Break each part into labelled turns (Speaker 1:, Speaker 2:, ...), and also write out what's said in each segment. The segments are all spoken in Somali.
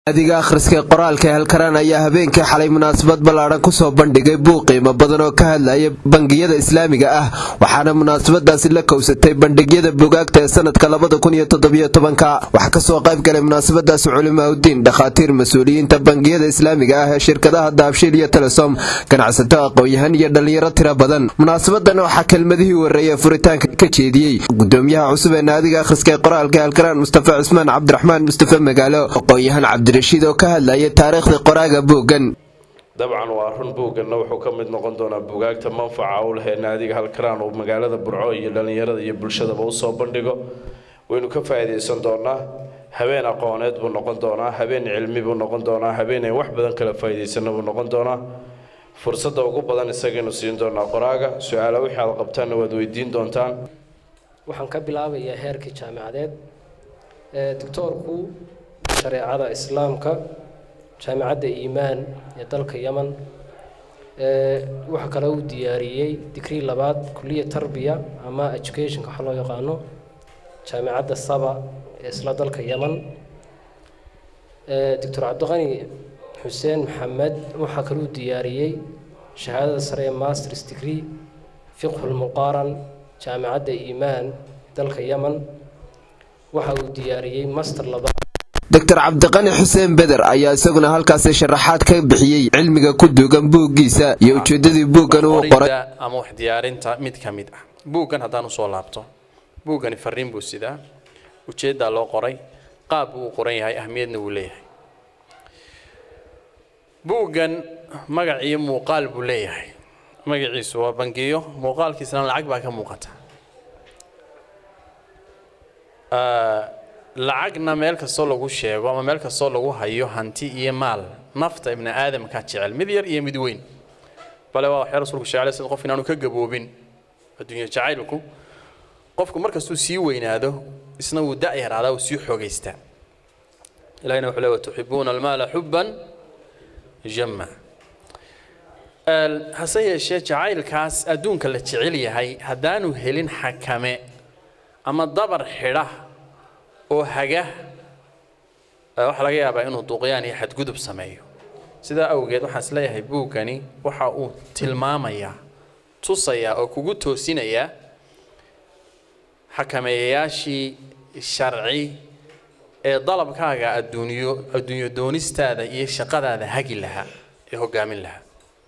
Speaker 1: adiga akhriska qoraalka halkaraan ayaa habeenkii xalay munaasabad ballaadhan kusoo bandhigay buuq qiimo badan oo ka hadlaya bangiyada islaamiga ah waxaana munaasabadaasi la kowsatay bandhigyada bugaagta ee sanadka labada kun iyo toddobiyo tobanka waxaa kasoo qayb galay munaasabadaasi culimaaudiin dhakhaatiir mas-uuliyiinta bangiyada islaamiga ah ee shirkadaha daabshiil iyo telesom ganacsato aqoon-yahan iyo dhallinyaro tiro badan munaasabadan waxaa kelmadihii wareeyay furitaanka ka jeediyey gudoomiyaha cusub ee naadiga akhriska ee qoraalka halkaraan mustafa cusmaan cabdiraxmaan mustafe magaalo aqoon-yahan cabdirashiid oo ka hadlaya taariikhda qoraaga buuggan
Speaker 2: dabcan waa run buugganna wuxuu ka mid noqon doonaa bugaagta manfaca u leh ee naadiga halkaraan uu magaalada burco iyo dhallinyarada iyo bulshadaba usoo bandhigo waynu ka faa'iidaysan doonaa habeen aqooneed buu noqon doonaa habeen cilmi buu noqon doonaa habeen ay wax badan kala faa'iidaysana buu noqon doonaa fursadda ugu badan isagaynu siin doonaa qoraaga su-aala wixii aad qabtaanna waad weydiin doontaan
Speaker 3: waxaan ka bilaabayaa heerkii jaamicadeed doctoorku shareecada islaamka jaamicadda iimaan ee dalka yeman waxaa kale uu diyaariyey digrii labaad kuliya tarbiya ama educationka waxa loo yaqaano jaamicadda saba ee isla dalka yeman doctor cabdiqani xuseen maxamed waxaa kale uu diyaariyey shahaadada sare ee masters degree fiqhulmuqaaran jaamicadda iimaan dalka yeman waxa uu diyaariyey master labaad
Speaker 1: doctor cabdiqani xuseen beder ayaa isaguna halkaasi sharaxaad ka bixiyey cilmiga ku duugan buuggiisa iyo ujeedadii buuggan uu qoray
Speaker 4: ama wax diyaarinta mid ka mid ah buuggan haddaan usoo laabto buuggani fariin buu sidaa ujeeddaa loo qoray qaab buu u qoran yahay ahmiyadna wuu leeyahay buuggan magac iyo muuqaal buu leeyahay magaciisu waa bangiyo muuqaalkiisana lacag baa ka muuqata lacagna meel kastoo lagu sheego ama meel kastoo lagu hayo hanti iyo maal nafta ibni aadamka jecel mid yar iyo mid weyn bale waa waxyaa rasulku sheegay sida qof inaanu ka gaboobin adduunya jacaylku qofku markastuu sii weynaado isna wuu da' yaraadaa wuu sii xoogaystaa ilahina wuxuu leeya tuxibuuna almaala xubban jama hase yeeshee jacaylkaas adduunka la jecel yahay haddaanu helin xakame ama dabar xidha oo haga waxaa laga yaabaa inuu duuqyaan iyo xadgudub sameeyo sidaa awgeed waxaan is leeyahay buuggani waxa uu tilmaamayaa tusayaa oo kugu toosinayaa xakameeyayaashii sharci ee dalabkaaga adduunyo adduunyo doonistaada iyo shaqadaada hagi lahaa ee hoggaamin lahaa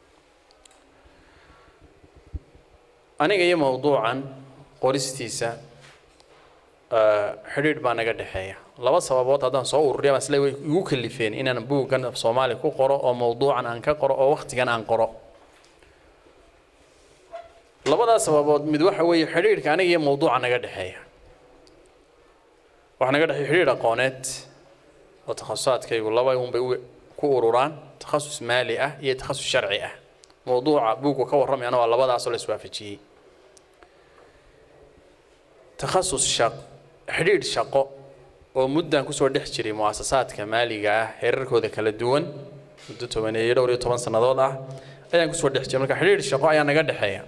Speaker 4: aniga iyo mowduucan qoristiisa xidhiidh baa naga dhexeeya laba sababood haddaan soo ururiya baan isle way igu kalifeen inaan buuggan af soomaali ku qoro oo mowduucan aan ka qoro oo wakhtigan aan qoro labadaas sababood mid waxa weeye xidhiidhka aniga iyo mowduuca naga dhexeeya waxaa naga dhexeeya xidhiidh aqooneed oo takhasusaadkaygu laba unbay ku ururaan takhasus maali ah iyo takhasus sharci ah mowduuca buuggu ka warramayana waa labadaasoo la iswaafajiyey takhasus shaq xidhiidh shaqo oo muddan kusoo dhex jiray mu'asasaadka maaliga ah heerarkooda kala duwan muddo tobaneeyo dhowr iyo toban sannadood ah ayaan kusoo dhex jiray marka xidhiidh shaqo ayaa naga dhexeeya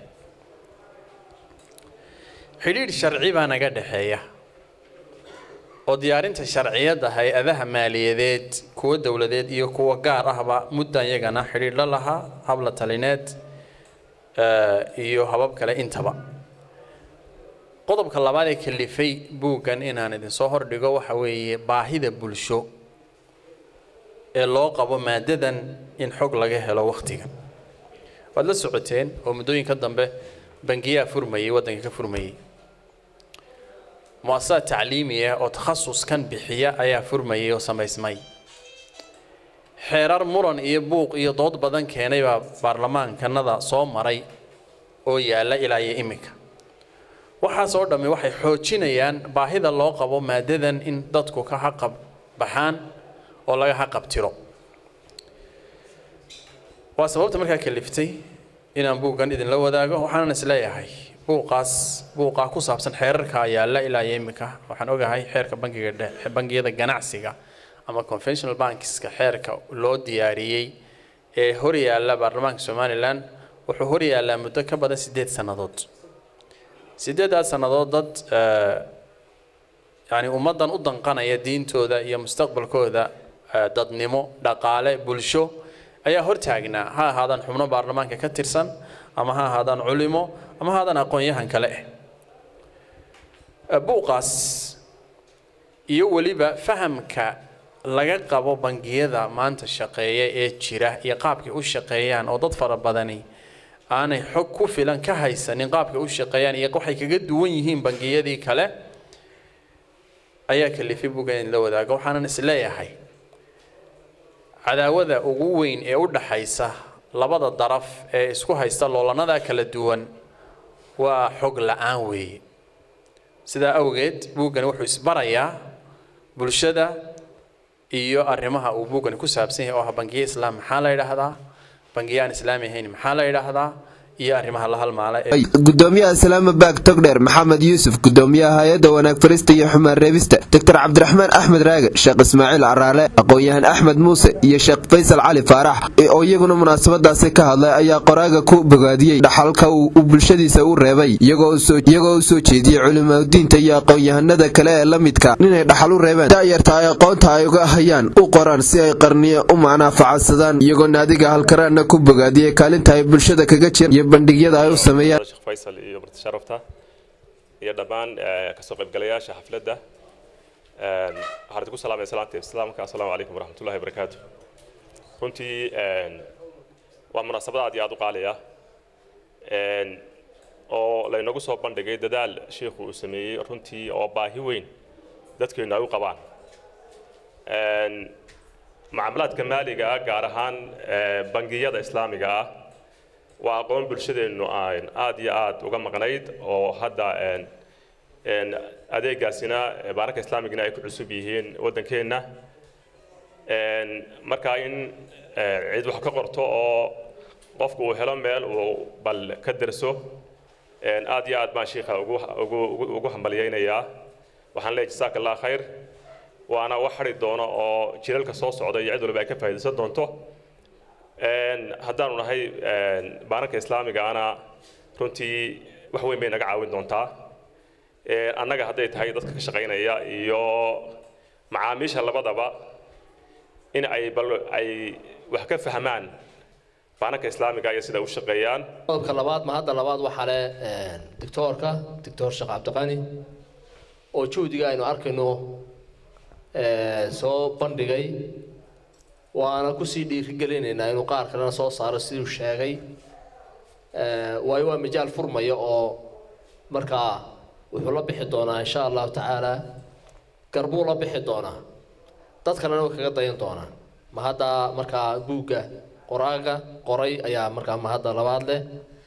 Speaker 4: xidhiidh sharci baa naga dhexeeya oo diyaarinta sharciyadda hay-adaha maaliyadeed kuwa dowladeed iyo kuwa gaar ahba muddan iyagana xidhiidh la lahaa habla talineed iyo habab kale intaba qodobka labaad ee kalifay buuggan inaan idinsoo hordhigo waxa weeye baahida bulsho ee loo qabo maadadan in xog laga helo wakhtigan waad la socoteen oo muddooyinka dambe bangiyaa furmayey waddanka ka furmayey mu-asasaad tacliimiya oo takhasuskan bixiya ayaa furmayay oo samaysmay xeerar muran iyo buuq iyo dood badan keenay baa baarlamaankanada soo maray oo yaalla ilaa iyo iminka waxaas oo dhammi waxay xoojinayaan baahida loo qabo maadadan in dadku ka haqab baxaan oo laga haqab tiro waa sababta markaa kaliftay inaan buuggan idinla wadaago waxaanan isleeyahay buuqaas buuqaa ku saabsan xeerarka yaalla ilaa iyo iminka waxaan ogahay xeerka bangiga dhe bangiyada ganacsiga ama conventional bankska xeerka loo diyaariyey ee hor yaalla baarlamaanka somalilan wuxuu hor yaallaa muddo ka badan siddeed sannadood siddeedaas sannadood dad yani ummaddan u danqanaya diintooda iyo mustaqbalkooda dadnimo dhaqaale bulsho ayaa hortaagnaa ha ahaadaan xubno baarlamaanka ka tirsan ama ha ahaadaan culimo ama ha ahaadaan aqoon-yahan kale ah buuqaas iyo weliba fahamka laga qabo bangiyada maanta shaqeeya ee jira iyo qaabkay u shaqeeyaan oo dad fara badani aanay xog ku filan ka haysanin qaabkay u shaqeeyaan iyo waxay kaga duwan yihiin bangiyadii kale ayaa kalifay buga in la wadaago waxaanan isleeyahay cadaawada ugu weyn ee u dhaxaysa labada daraf ee isku haysta loolanada kala duwan waa xog la-aan weeye sidaa awgeed buuggani wuxuu isbarayaa bulshada iyo arrimaha uu buuggani ku saabsan yahay oo ah bangiye islaam maxaa la yidhaahdaa bangiye aan islaami ahayn maxaa la yidhaahdaa iyo arrimaha la halmaala
Speaker 1: gudoomiyaha islaamabak togdheer maxamed yuusuf gudoomiyaha hay-adda wanaag farista iyo xumaan reebista doctor cabdiraxmaan axmed raage sheekh ismaaciil caraale aqoon-yahan axmed muuse iyo sheekh faysal cali faarax oo iyaguna munaasabadaasi ka hadlay ayaa qoraaga ku bogaadiyey dhaxalka uu bulshadiisa u reebay iyagoo u soo jeediyey culimadiinta iyo aqoon-yahanada kale ee la midka inay dhaxal u reebeen da'yarta ay aqoonta ay uga hayaan u qoraan si ay qarniyo u macnaafacadsadaan iyagoo naadiga halkaraanna ku bogaadiyey kaalinta ay bulshada kaga jir bandhigyada ay u sameeyaan
Speaker 5: sheekh faysal iyo marti sharafta iyo dhammaan kasoo qaybgalayaasha xafladda waxaan idinku salaamaya salaanta islaamka assalaamu calaykum waraxmatullahi wabarakaatu runtii waa munaasabad aad iyo aad u qaaliya oo laynagu soo bandhigay dadaal sheikhu uu sameeyey runtii oo baahi weyn dadkeennu ay u qabaan mucaamalaadka maaliga ah gaar ahaan bangiyada islaamiga ah waa aqoon bulshadeennu aan aad iyo aad uga maqnayd oo hadda adeegaasina baararka islaamigana ay ku cusub yihiin waddankeenna marka in cid wax ka qorto oo qofku uu helo meel uu bal ka derso aad iyo aad baan shiikha ugu hambalyaynayaa waxaan leeyahay jasaaka allah khayr waana wax xari doono oo jilalka soo socda iyo cid waliba ay ka faa'iidaysan doonto haddaanu nahay baanarka islaamigaana runtii wax weyn bay naga caawin doontaa annaga hadday tahay dadka ka shaqaynaya iyo macaamiisha labadaba in ay bal ay wax ka fahmaan baanarka islaamiga iyo sida u shaqeeyaan
Speaker 6: qodobka labaad ma hadda labaad waxaa le doctoorka doctor sheekh cabdiqani oo juhdiga aynu arkayno soo bandhigay waana kusii dhiirigelinaynaa inuu qaar kalena soo saaro siduu sheegay waayo waa majaal furmaya oo markaa wuxuu la bixi doonaa insha allahu tacaala garbuu la bixi doonaa dad kalena way kaga dayan doonaa ma hadda markaa buugga qoraaga qoray ayaa markaa ma hadda labaad leh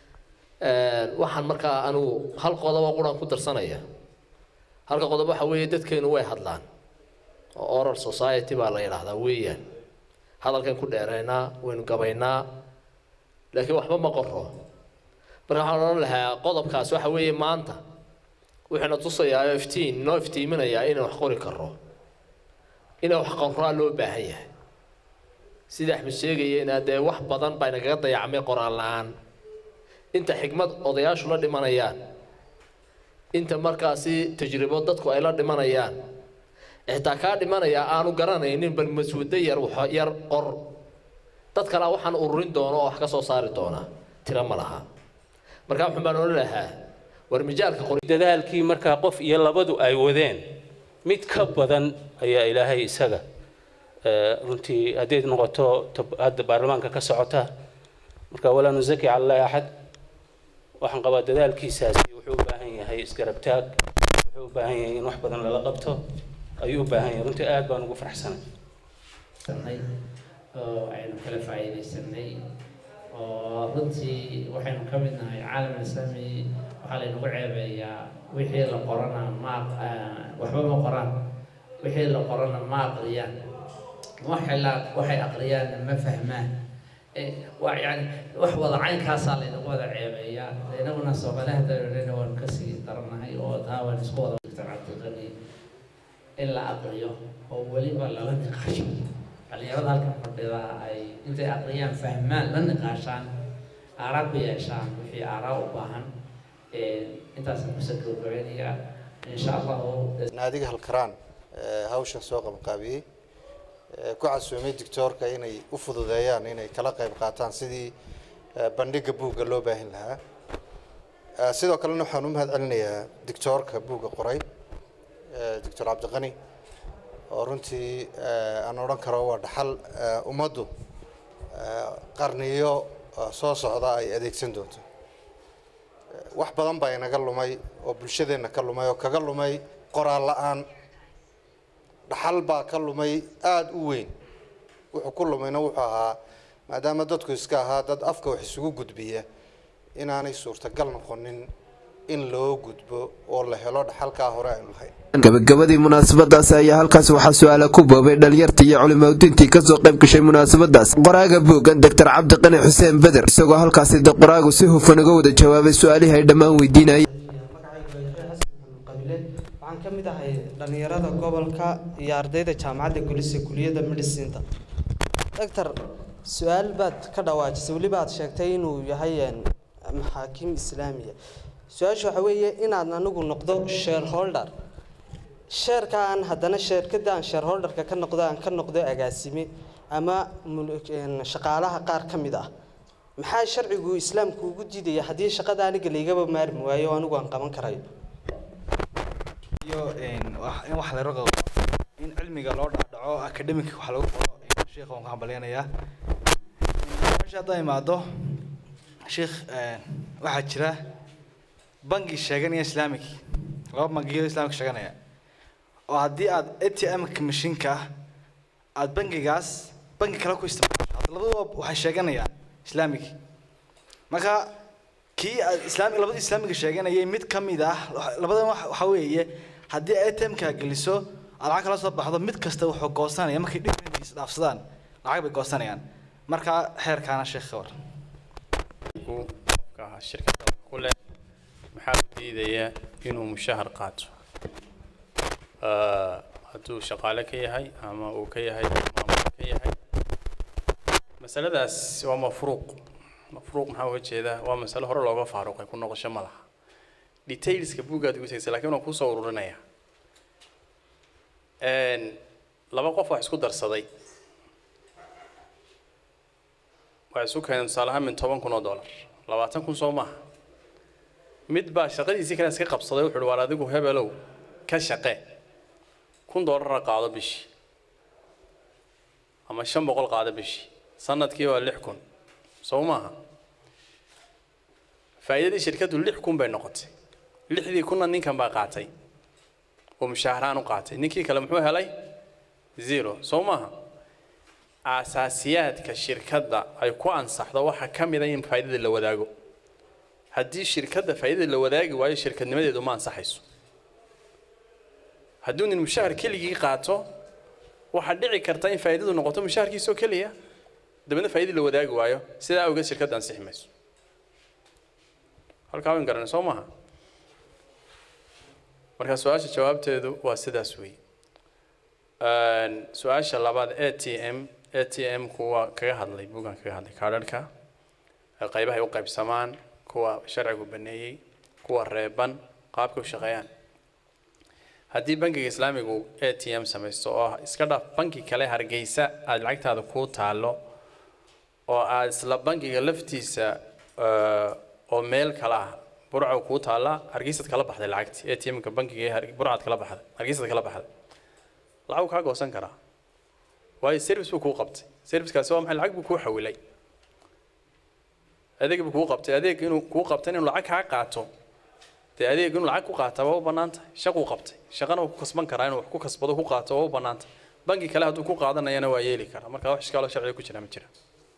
Speaker 6: waxaan markaa anigu hal qodobo quran ku darsanaya halka qodob waxa weeye dadkeenu way hadlaan oo oral society baa la yidhaahdaa weeyaan hadalkan ku dheeraynaa waynu gabaynaa laakiin waxba ma qoro marka waxaan odhan lahaa qodobkaas waxa weeye maanta wuxuuna tusayaa iftiin noo iftiiminayaa inaan wax qori karro inaan wax qoraa loo baahan yahay sida axmed sheegayena dee wax badan baa nagaga dayacmay qoraal la-aan inta xigmad odayaashu la dhimanayaan inta markaasi tajribo dadku ay la dhimanayaan xitaa kaa dhimanaya aanu garanaynin bal maswado yar yar qor dad kalea waxaan ururin doono oo wax ka soo saari doonaa tiro ma laha markaa wuxun baan odhan lahaa war mijaalka qor
Speaker 7: dadaalkii markaa qof iyo labadu ay wadeen mid ka badan ayaa ilaahay isaga runtii hadday noqoto hadda baarlamaanka ka socota marka walaa nusaki cala allahi axad waxaan qabaa dadaalkiisaasi wuxuu u baahan yahay isgarab taag wuxuu u baahan yahay in wax badan lala qabto ayuu u baahan yahay runtii aad baan ugu faraxsanay
Speaker 8: oo aynu kala faa'iidaysanay oo runtii waxaynu ka mid nahay caalam islaami waxaa laynagu ceebeeyaa wixii la qorana ma waxba ma qoraan wixii la qorana ma aqriyaan waxay la waxay aqriyaanna ma fahmaan waa yani wax wada caynkaasaa laynagu wada ceebeeyaa inaguna soomaaliha dareerena waan kasii daranahay oo taa waan isku wada dictor cabdiqani in la aqriyo oo weliba lala niqaasho dhalinyarada halkan fadhida ay intay aqriyaan fahmaan la niqaashaan aaraa ku yeeshaan wixii aaraa u baahan intaasaan kusoo gabagabaynayaa insha allahu
Speaker 9: naadiga halkaraan hawshan soo qabqaabiyey ku casuumay doctoorka inay u fududeeyaan inay kala qayb qaataan sidii bandhiga buugga loo baahin lahaa sidoo kalena waxaan u mahad celinayaa doctoorka buugga qoray doctor cabdiqani oo runtii aan odhan karo waa dhaxal ummaddu qarniyo soo socda ay adeegsan doonto wax badan baa inaga lumay oo bulshadeenna ka lumay oo kaga lumay qoraal la-aan dhaxal baa ka lumay aada u weyn wuxuu ku lumayna wuxuu ahaa maadaama dadku iska ahaa dad afka wax isugu gudbiya inaanay suurtagal noqonin in loo gudbo oo la helo dhaxalkaa hore aynu lahayn
Speaker 1: gabagabadii munaasabadaasi ayaa halkaas waxaa su-aala ku boobay dhalinyartii iyo culimaudiintii kasoo qayb gashay munaasabadaas qoraaga buuggan doctor cabdiqani xuseen beder isagoo halkaasi de qoraagu si hufan uga wada jawaabay su-aalihii ay dhammaan weydiinayeen
Speaker 10: waxaan ka mid ahay dhalinyarada gobolka iyo ardayda jaamacadda gulisa kuliyadda medicinta doctor su-aal baad ka dhawaajisay weliba aad sheegtay inuu yahay maxaakiim islaamiya su-aasha waxa weeye inaad anigu noqdo shareholder sheerka aan haddana sheerkada aan shareholderka ka noqdo aan ka noqdo agaasime ama shaqaalaha qaar ka mid ah maxaa sharcigu islaamku ugu diidaya haddii shaqada aniga laygaba maarmi waayo oo anigu aan qaban karayo
Speaker 11: iyo in wax la raqo in cilmiga loo dhaadhaco academic wax lagu qoro sheekha waan ku hambalyanayaa meesha haddaan imaado sheekh waxaa jira bangi sheeganaya islamic laba bangiyo islamic sheeganaya oo haddii aad a t m-ka mashiinka ah aada bangigaas bangi kale ku isticmaasho hadda labaduba waxay sheeganayaan islamic marka kii aad islaami labada islaamiga sheeganayay mid ka mid ah labadan waxa weeye haddii a t m-ka geliso aad lacag kala soo baxdo mid kasta wuxuu goosanaya markay dhibkiis dhaafsadaan lacag bay goosanayaan marka xeerkaana sheekh war
Speaker 4: qofka shirkadda ku leh maxaa u diidaya inuu mushahar qaato hadduu shaqaale ka yahay ama uu ka yahay maamul ka yahay masaladaas waa mafruuq mafruuq maxaa uga jeedaa waa masalo hore looga faaruqay ku noqosho ma laha detailska buuggaad ugu tegsa lakin waan kusoo ururinaya laba qof wax isku darsaday waxay isu keeneen tusaale ahaan min toban kun oo dollar labaatan kun soo maaha mid baa shaqadiisii kale iska qabsaday wuxuu uhi waar adigu hebelow ka shaqe kun dollarna qaado bishii ama shan boqol qaado bishii sanadkii waa lix kun soo maaha faa'iidadii shirkaddu lix kun bay noqotay lixdii kunna ninkan baa qaatay oo mushaharaan u qaatay ninkii kale muxuu helay zero soo maaha aasaasiyaadka shirkadda ay ku ansaxdo waxaa ka mid a in faa'iidada la wadaago haddii shirkadda faa'iidada la wadaagi waayo shirkadnimadeedu ma ansaxayso hadduu nin mushahar keligii qaato waxaa dhici karta in faa'iidadu noqoto mushaharkiisoo keliya dabeedna faa'iidada la wadaagi waayo sidaa awgeed shirkadda ansixi mayso halkaa wayn garanay soo maaha marka su-aasha jawaabteedu waa sidaas weeye su-aasha labaad a t m a t m kuwa kaga hadlay buugan kaga hadlay kaadharhka qaybahay u qaybsamaan kuwa sharcigu baneeyey kuwa reeban qaabka u shaqeeyaan haddii bangiga islaamigu a t m samaysto oo iska dhaaf banki kale hargeysa aada lacagtaada kuu taalo oo aada isla bankiga laftiisa oo meel kale ah burca kuu taalla hargeysaad kala baxday lacagti a t m-ka bankiga burcaad kala baxday hargeysaad kala baxday lacag kaa goosan karaa waayo service buu kuu qabtay servicekaasi waa maxay lacag buu kuu xawilay adeeg buu kuu qabtay adeeg inuu kuu qabtay inuu lacag kaa qaato dee adeeg inuu lacag ku qaata waa u bannaan tahay shaquu qabtay shaqana wuu ku kasban karaa inuu wax ku kasbado ku qaato waa u bannaan tahay banki kale hadduu ku qaadanayana waa yeeli karaa marka wax ishkaaloo sharciga ku jira ma jira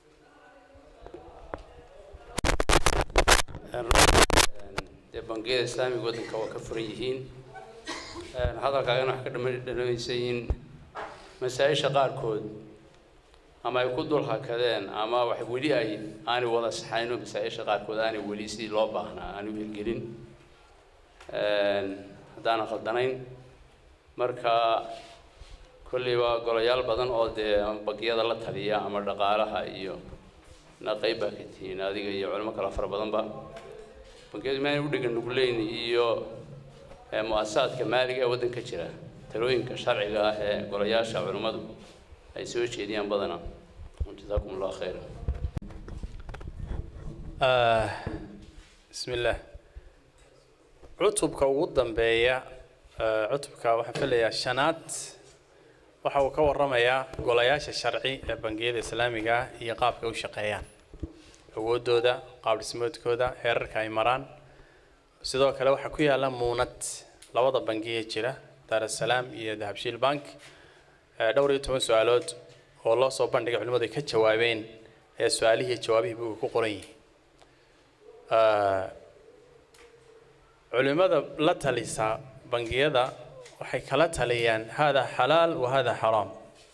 Speaker 12: dee bangiyada islaamiga waddanka waa ka furan yihiin hadalkaagana wax ka dhamanaysay in masaa-isha qaarkood ama ay ku dul hakadeen ama wax weli ay aanay wada saxayno masaa-isha qaarkood aanay weli sidii loo baahnaa aanu hirgelin haddaanan khaldanayn marka kolleyba golayaal badan oo dee bangiyada la taliya ama dhaqaalaha iyo na qayb baa ka tihiin adiga iyo culimo kale fara badanba bangiyadu maanay u dhegan nugleyn iyo mu-asasaadka maaliga ee waddanka jira talooyinka sharciga ah ee golayaasha culimmadu ay soo jeediyaan badanaa jazaakum allah khayra
Speaker 4: بسم الله cutubka ugu dambeeya eh, cutubka waxaan filayaa shanaad waxa uu ka waramayaa golayaasha sharci ee bangiyada islaamiga ah iyo qaabka ay u shaqeeyaan awoodooda qaab dhismoodkooda heerarka ay maraan sidoo kale waxaa ku yaala muunad labada bangiye jira daarasalaam iyo dahabshiil bank eh, dhowr iyo toban su-aalood oo loo soo bandhigay culimmadu ay ka jawaabeen ee su-aalihii iyo jawaabihii buuga ku qoran yihiin Eh, culimada la talisa bangiyada waxay kala taliyaan hada xalaal wa hada xaraam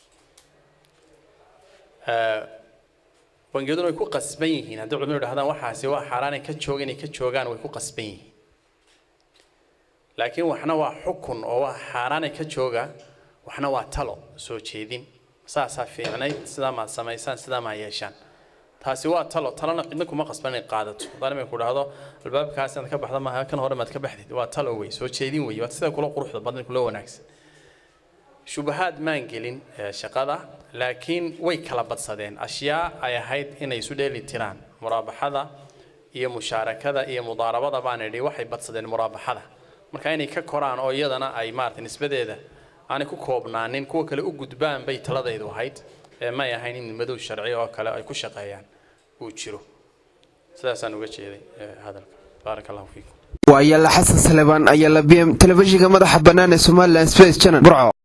Speaker 4: Eh, bangiyaduna way ku qasban yihiin haddii culimadu idhahdaan waxaasi waa xaaraan ay ka jooga inay ka joogaan way ku qasban yihiin laakiin waxna waa xukun oo waa xaaraan ay ka jooga waxna waa talo soo jeedin saasaa fiicnayd sidaa maad samaysaan sidaa maa yeeshaan taasi waa talo talona cidna kuma qasban inay qaadato haddaan imay ku dhahdo albaabkaas inaad ka baxda maaha kan hore maad ka baxdid waa talo wey soo jeedin wey waa sida kula quruxda badan kula wanaagsan shubahaad maan gelin eh, shaqada laakiin way kala badsadeen ashyaa ay ahayd inay isu dheeli tiraan muraabaxada iyo mushaarakada iyo mudaarabada baan idhi waxay badsadeen muraabaxada marka inay ka koraan oo iyadana ay maarata nisbadeeda aanay ku koobnaanin kuwa kale u gudbaan bay taladaydu ahayd ee may ahayn in madow sharci oo kale ay ku shaqeeyaan uu jiro sidaasaan uga jeeday eh, hadalka baaraka allahu fiikum
Speaker 1: waa yaala xasan salebaan ayaa la bm telefishinka madaxa bannaan ee somalilan space channel burco